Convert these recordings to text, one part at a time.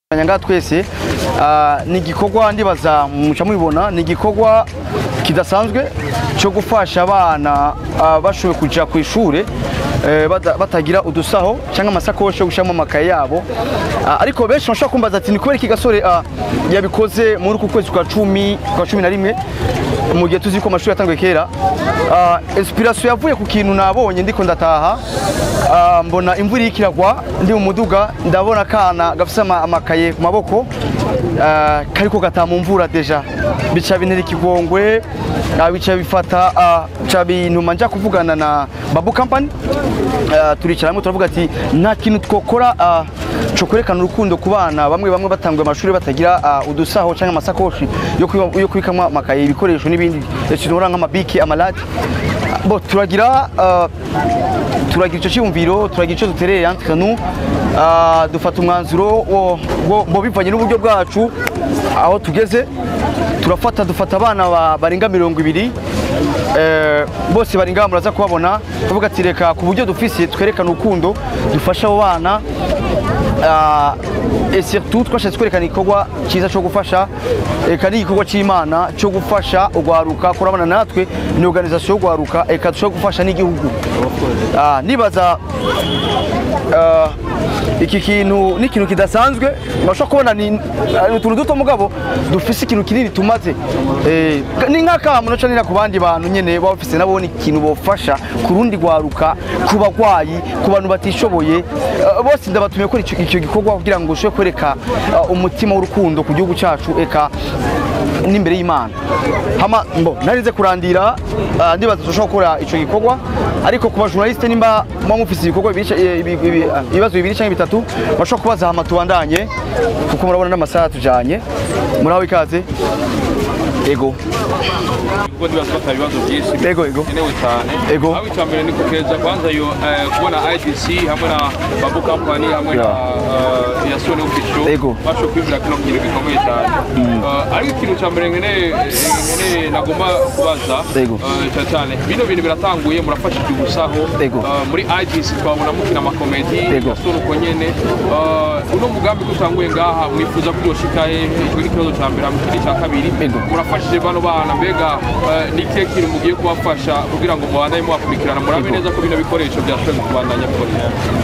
ngaha twese ah, ni igikorwa ndibaza muca mubibona ni igikorwa kidasanzwe cyo gufasha abana ah, bashoboye kuja ku ishure eh, bata- batagira udusaho cyangwa amasakoshi yo gushiramo amakaye yabo Ah, ariko benshi bashobora kumbaza ati ni kubera iki gasore ah, yabikoze muri uku kwezi kwa cumi kwa cumi na rimwe mu gihe tuzi ko amashuri yatanguye kera Ah, inspiration yavuye ku kintu nabonye ndiko ndataha Ah, mbona imvura iriko iragwa ndi mu muduga ndabona akana gafise ama- amakaye ku maboko ah, kariko gataha mu mvura deja bica bintera ikigongwe ah, bica bifata ah, bica bintuma nja kuvugana na babu company Ah, turicara hamwe turavuga ati nta kintu twokora ah, co kwerekana urukundo ku bana bamwe bamwe batanguye amashuri batagira ah, udusaho cyangwa amasakoshi yo kwiba- yo kubikamwo amakaye ibikoresho n'ibindi kintu nk'amabiki amalati bo turagira ah, turagira icyo cyiyumviro turagira icyo dutereye entre nous Ah, dufata umwanzuro wo- wo wo bivanye n'uburyo bwacu aho tugeze turafata dufata abana ba- barenga mirongo ibiri Eh, bose bari ngaha muraza kubabona tuvuga ati reka ku buryo dufise twerekana urukundo dufasha abo bana Ah, et surtout twashatse kwerekana igikorwa cyiza cyo gufasha eka n'igikorwa cy'imana cyo gufasha urwaruka kurabana natwe ni organisation y'urwaruka eka dushobora gufasha n'igihugu Ah, nibaza ah, iki kintu ni ikintu kidasanzwe bashobora kubona ni ni utuntu duto mugabo dufise ikintu kinini tumaze Eh, ni nk'akamu naca nira ku bandi bantu nyene baba bafise nabo ni ikintu bofasha ku rundi rwaruka ku bagwayi ku bantu batishoboye Eh, bose ndabatumiye gukora ico- icyo gikorwa kugira ngo ushobore kwereka eh, umutima w'urukundo ku gihugu cacu eka n'imbere y'imana hama mbo narinze kurandira ah, ndibaza dushobora gukora ico gikorwa ariko ku bajournaliste nimba muba mufise ibikorwa bibiri ca- eh, ibi- ibi- ah, ibibazo bibiri canke bitatu bashobora kubaza hama tubandanye kuko murabona n'amasaha tujanye muraho ikaze ego ubwo ndibaza ko atari ibibazo byinshi Ego, ego. bikenewe cyane Ego. aho icya mbere ni kukeza kwanza yo eh, kubona IDC hamwe na Babu Company hamwe na eh, Yasone Official Ego. bashoboye kwibwira kino kintu gikomeye cyane Eh, ariko ikintu cya mbere nkeneye nkeneye nagomba kubaza Ego. eh, cyane cyane bino bintu biratanguye murafashije ubusaho Ego. Eh, muri IDC twabona mukina amakomedi Ego. Yasone uko nyene Eh, uno mugambi ko utanguye ngaha mwifuza ko yoshika he icyo ni ikibazo cya mbere hamwe n'icya kabiri Ego. murafashije bano bana mbega eh, ni ikihe kintu mugiye kubafasha kugira ngo mubandanye mubakurikirana murabe neza ko bino bikoresho byashoboye kubandanya bikora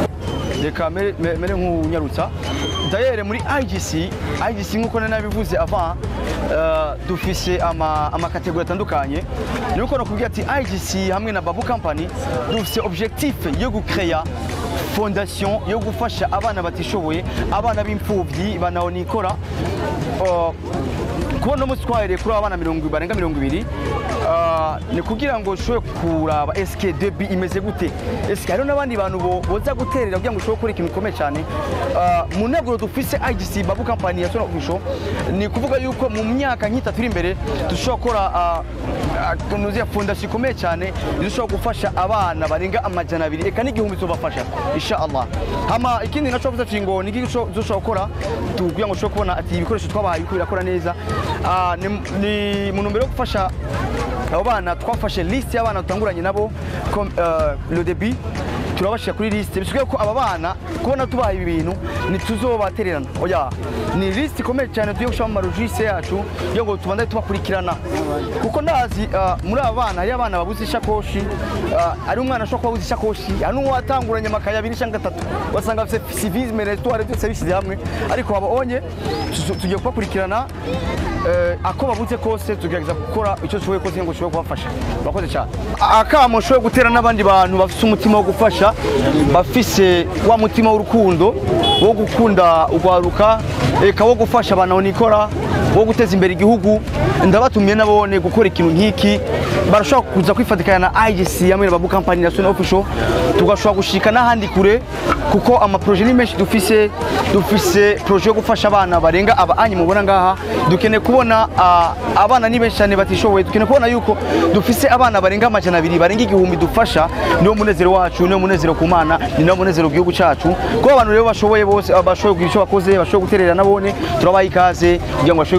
reka mere mere- mere nk'unyarutsa dayere muri IGC IGC nk'uko nari nabivuze avant eh, dufise ama amakategori atandukanye nuko nakubwira ati IGC hamwe na Babu Company dufise objectif yo gucreya fondation yo gufasha abana batishoboye abana b'imfuvyi banaonikora uh, kubona umunsi twahereye kuri aba bana mirongo barenga mirongo ibiri ah, ni kugira ngo ushobore kuraba eske debi imeze gute eske hariho n'abandi bantu bo- boza guterera kugira ngo ushobore gukora ikintu gikomeye cyane Ah, mu nteguro dufise IGC Babu Company ya Sona Official ni kuvuga yuko mu myaka nk'itatu iri imbere dushobora gukora ah, ah, tunuziya fondasiyo ikomeye cyane dushobora gufasha abana barenga amajana abiri eka n'igihumbi tubafasha insha Allah hama ikindi naco vuze ngo ni iki dushobora gukora tugira ngo ushobore kubona ati ibikoresho twabahaye biriko birakora neza Ah, ni ni mu ntumbero yo gufasha abo bana twafashe liste y'abana dutanguranye nabo comme, euh, le début turabashira kuri liste bisigaye ko aba bana kubona tubaha ibi bintu ntituzobatererana oya ni liste ikomeye cyane tugiye gushiramo amarojise yacu yo ngo tubandane tubakurikirana kuko ndazi ah, muri aba bana hariyo abana babuze ishakoshi ah, hari umwana ashobora kuba abuze ishakoshi hari n'uwatanguranye amakaye abiri cyangwa atatu basanga afite civisme restoire byose bishyize hamwe ariko babonye tu- tugiye kubakurikirana eh, ako babuze kose tugerageza gukora icyo dushoboye kose ngo dushobore kubafasha murakoze cyane akamo ushoboye gutera n'abandi bantu bafise umutima wo gufasha bafise wa mutima w'urukundo wo gukunda urwaruka eka wo gufasha abantu nikora wo guteza imbere igihugu ndabatumiye nabone gukora ikintu nk'iki barashobora kuza kwifatikanya na IGC hamwe na Babu Company na Sony Official tugashobora gushika n'ahandi kure kuko amaproje ni menshi dufise dufise proje yo gufasha abana barenga aba anyi mubona ngaha dukeneye kubona ah, abana ni benshi cyane batishoboye dukeneye kubona yuko dufise abana barenga amajana abiri barenga igihumbi dufasha niwo munezero wacu niwo munezero ku mana ni nawo munezero ku gihugu cacu kuko abantu rero bashoboye bose ah, bashoboye kugira icyo bakoze bashoboye guterera nabone turabaha ikaze kugira ngo bashobore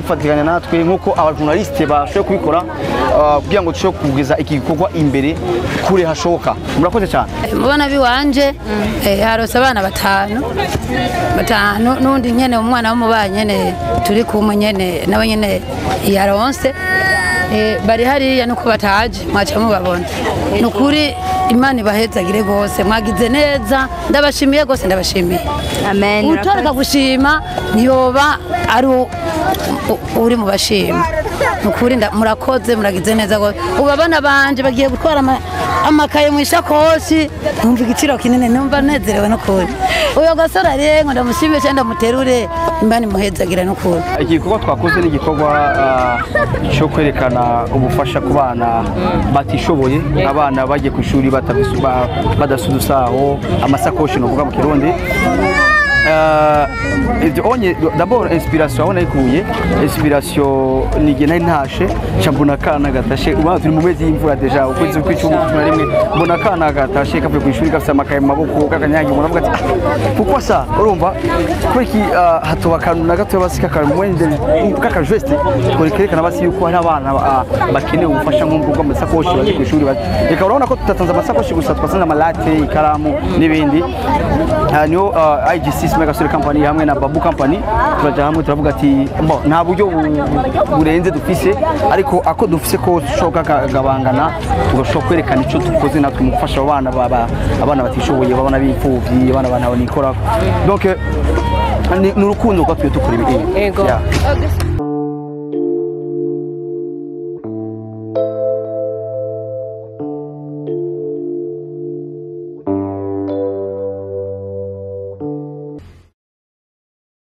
kwifatikanya natwe nk'uko abajournaliste bashoboye kubikora ah, kugira ngo dushobore kugeza iki gikorwa imbere kure hashoboka murakoze cyane mubona biwanje eh, harose abana batanu batanu n'undi nyene umwana w'umubanyi nyene turi kumwe nyene nawe nyene yaronse Eh, bari hariya nuko bataje mwaca mubabona ni ukuri imana ibahezagire rwose mwagize neza ndabashimiye rwose ndabashimiye amen utoreka gushima ntiyoba ari u- u- uri mu bashima ni ukuri nda- murakoze muragize neza rwose ubu abana banje bagiye gutwara ama- amakaye mu ishakoshi numva igiciro kinini numva nezerewe n'ukuri uyu gasore arengo ndamushimiye cyangwa ndamuterure imana imuhezagire n'ukuri iki gikorwa twakoze ni igikorwa ah, cyo kwerekana ubufasha ku bana batishoboye abana bagiye ku ishuri batabisu- ba- badafite udusaho amasakoshi ni ukuvuga mu kirundi Ah, ibyo onye d'abord inspiration aho nayikuye inspiration ni igihe nari ntashe nca mbona akana gatashe ubona turi mu mezi y'imvura deja ukwezi kw'icumi cumi na rimwe mbona akana gatashe kavuye ku ishuri gafite amakaye mu maboko kakanyagiye umuntu avuga ati "Ah, pourquoi ça urumva kubera iki ah, hatoba akantu na gatoya basi kakamwende kakajeste twerekana basi yuko hari abana ah, bakeneye ubufasha nk'ubwo bw'amasakoshi baje ku ishuri baje reka urabona ko tutatanze amasakoshi gusa twasanze amalate ikaramu n'ibindi Ah, niho ah, IGC Mega Story Company hamwe na Babu Company turaja hamwe turavuga ati bo nta buryo bu- burenze dufise ariko ako dufise ko dushoboka kagabangana tugashobora kwerekana icyo dukoze natwe mu gufasha abo bana baba- abana batishoboye babana b'imfuvyi abana bana nikora donc eh, ni ni urukundo rwatuye dukora ibi Yego. Yeah.